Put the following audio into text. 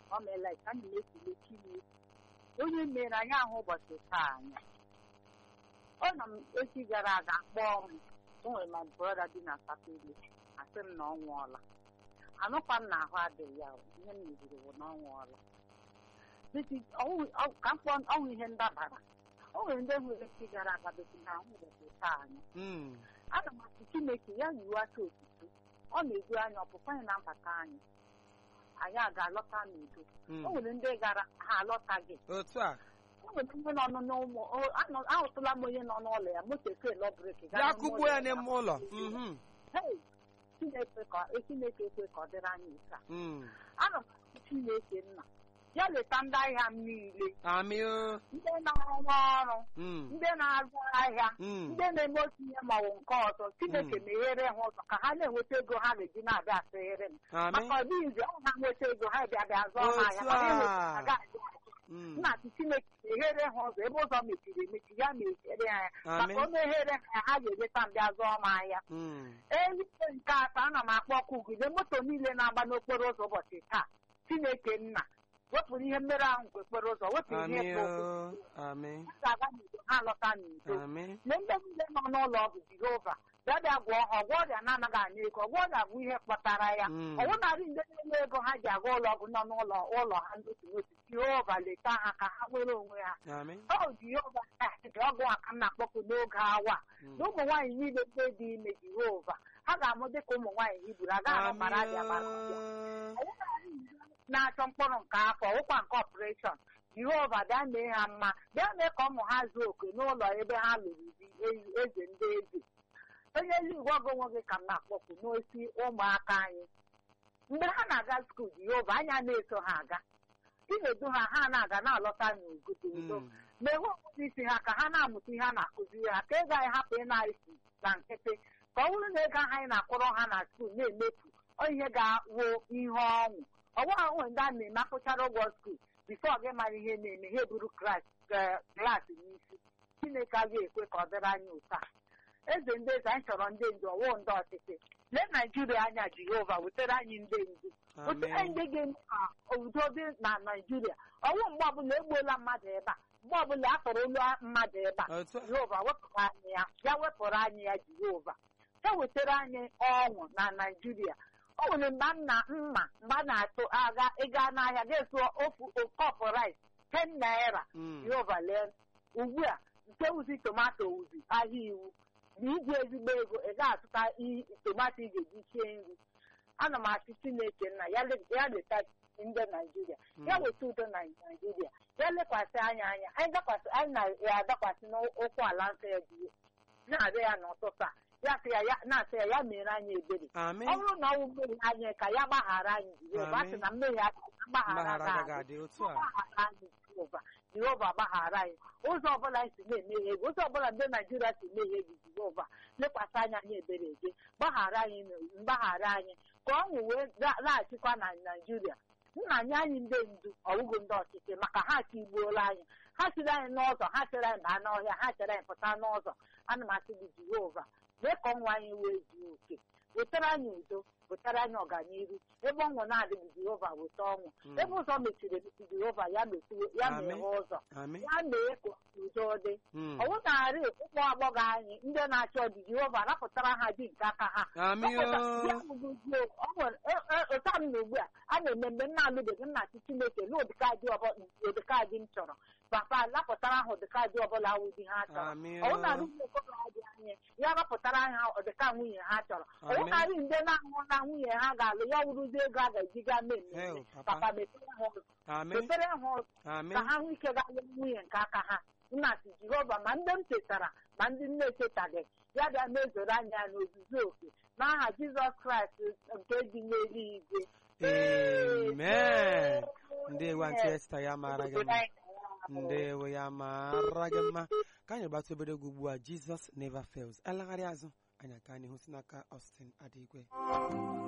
ọ meela ka anyị na-ekele Chineke onye mere anyị ahụ ụbọchị taa anya ọ nọ m echi gara aga kpọọ m o nwere ma brọda dị na sapele asị m na ọ nwụọla anụkwa m na ahụ adịghị ya o. ihe m meziri bụ na ọ nwụọla Bisi, ọwụ- ọ- ka m kpọọ ọnwụ ihe ndabara o nwere ndị nwere echi gara aga besi na ahụ ụbọchị taa anya Mm. ana m asị Chineke ya yiwu aka otuto ọ na-edu anyị ọpụpụ anyị na mbata anyị anyị a ga-alọta n'udo Mm. o nwere ndị gara ha alọtaghị otu a o nwere onye nọ n'ụmụ o- anọ- ahụtụla m onye nọ n'ụlọ ya moto ekelọ breki ya kụgbuo ya n'ime ụlọ Mhm. Hey, Chineke ka Chineke ekwe ka ọ dịrị anyị taa Mm. ana m asị Chineke nna ya leta ndị ahịa m niile amị o ndị na-arụ ọrụ Mm. ndị na-azụ ahịa Mm. ndị na-eme otu ihe ma ọ bụ nke ọzọ Chineke Mm. meghere ha ụzọ ka ha na-enweta ego ha ga-eji na-abịa asịrịrị m amị maka ọ dịghị izi ọ ha nweta ego ha bịa bịa zụọ ha ahịa Otu ọ dịghị a. ha ga-adị Mm. nna asị Chineke meghere ha ụzọ ebe ụzọ mechiri emechi ya meghere ha ya Amị. maka o meghere ha ya ha ga-eleta m bịa zụọ m ahịa Mm. eluigwe nke atọ ana m akpọ ọkụ ugide moto niile na-agba n'okporo ụzọ ụbọchị taa Chineke nna wepụrụ ihe mmerụ ahụ nke okporo ụzọ wepụrụ ihe amị mkpa o okwu amị ha ga-aga n'udo ha lọta n'udo amị na ndị niile nọ n'ụlọ ọgwụ Jehova bịa bịa gwọọ ha ọgwọ ọrịa na-anaghị anya ego ọgwọ ọrịa bụ ihe kpatara ya Mm. ọ bụnarị ndị na-enye ego ha ji aga ụlọ ọgwụ nọ n'ụlọ ụlọ ha n'otu n'otu Jehova leta ha ka ha nwere onwe ha amị ọ Jehova dị ọgwụ a ka m na-akpọpụ n'oge awa Mm. na ụmụ nwaanyị niile ndị dị ime Jehova ha ga-amụ dịka ụmụ nwaanyị Hibru agaghị ahụ mara abịa mara abịa amị na-achọ mkpụrụ nke afọ ụkwa nke ọpụreshọn Jehova bịa mee ha mma bịa mee ka ụmụ ha zuo oke n'ụlọ ebe ha lụrụ di ezi- eze ndị eze onye eluigwe ọgụ onwe gị ka m na-akpọpụ n'osi ụmụaka anyị mgbe ha na-aga skuul Jehova anya na-eso ha aga inedu ha ha na-aga na-alọta n'ugodo udo Mm. ma enwe ọgụgụ isi ha ka ha na-amụta ihe a na-akụziri ha ka ego anyị hapụ ị na-esi na nkịtị ka ọ bụrụ na ego ahụ anyị na-akwụrụ ha na skuul na-emefu ọ ihe ga-awụ ihe ọnwụ ọgwa ahụ ndị a na-eme akwụchara ụgwọ skuul bifo gị mara ihe na-eme ha eburu klaasị n'isi Chineke agaghị ekwe ka ọ dịrị anyị ụta eze ndị eze anyị chọrọ ndị ndu ọwụ ndị ọchịchị lee Naijiria anya Jehova wetere anyị ndị ndu wetere amị ndị ga-eme ka udo dị na Naijiria ọnwụ mgbe ọbụla egbuola mmadụ ebe a mgbe ọbụla a tọrọ olu mmadụ ebe a otu a Jehova wepụrụ anyị ya ya wepụrụ anyị ya Jehova ya wetara anyị ọṅụ na Naijiria o nwere mgbe m na mma mgbe a na-atụ agha ịga n'ahịa ga-eso ofu kọpụ rice 10 naira Mm. Jehova lee ugbu a nke wuzi tomato wuzi ahịa iwu na iji ezigbo ego ị ga-azụta i- tomato ị ga-eji sie nri ana m asị Chineke nna ya le- ya leta ndị Naijiria ya Mm. weta udo na Naijiria ya lekwasị anya anya anyị dakwasị anyị na-adakwasị n'ụkwụ ala nsọ ya dị na-arịọ ya n'ụtụtụ a ya sị ya ya- na-asị ya ya mere anyị ebere amị ọ bụrụ na ọ wụ mmehie anyị ka ya gbaghara anyị Jehova a sị na mmehie anyị mgbaghara mgbaghara agaghị ga-adị adị otu a gbaghara anyị Jehova Jehova gbaghara anyị ụzọ ọbụla anyị si na-emehie gị ụzọ ọbụla ndị Naijiria si emehie gị Jehova lekwasị anya anyị ebere gị gbaghara anyị na- mgbaghara anyị ka ọṅụ wee la- laghachikwa na Naijiria nna anyị anyị ndị ndu ọwụgo ndị ọchịchị maka ha ka igbuola anyị ha chịrị anyị n'ụzọ ha chere anyị baa n'ọhịa ha chere anyị pụta n'ụzọ ana m asị gị Jehova mee ka ọnwa anyị wee zuo oke wetara anyị udo wetara anyị ọganihu ebe ọṅụ na-adịghị Jehova weta ọṅụ Mm. ebe ụzọ mechiri emechi Jehova ya mechiwe ya Amen. meghe ụzọ amị ya mee ka udo dị Mm. ọ wụnarị ụmụ agbọghọ anyị ndị na-achọ di Jehova napụtara ha di nke aka ha amị o ụta m na ugbu a a na-eme mgbe m na-alụbeghị m na-achị Chineke na ụdịkadị ụdịkadị m chọrọ papa napụtara ha ụdịkadị ọbụla wụ di ha chọrọ amị ọ o wụnarị ụmụ okorobịa dị anyị ya napụtara ha ụdịka nwunye ha chọrọ ọ Amen. wụnarị ndị na-ahụ na nwunye ha ga-alụ ya wụrụzi ego a ga-eji gaa mee mmemme Hell, papa. papa mepere ha ụzọ amị mepere ha ụzọ amị ka ha nwee ike gaa lụọ nwunye nke aka ha nna si Jehova ma ndị m chetara ma ndị m na-echetaghị ya bịa mezoro anya ya n'ozuzu oke n'aha Jizọs Kraịst nke dị n'eluigwe amen ndewo antị esta ya mara gị mma ndewo ya mara gị mma ka anyị gbata obere egwu ugbu a Jesus never fails alagharị azụ anyị aka n'ihu si n'aka Austin Adigwe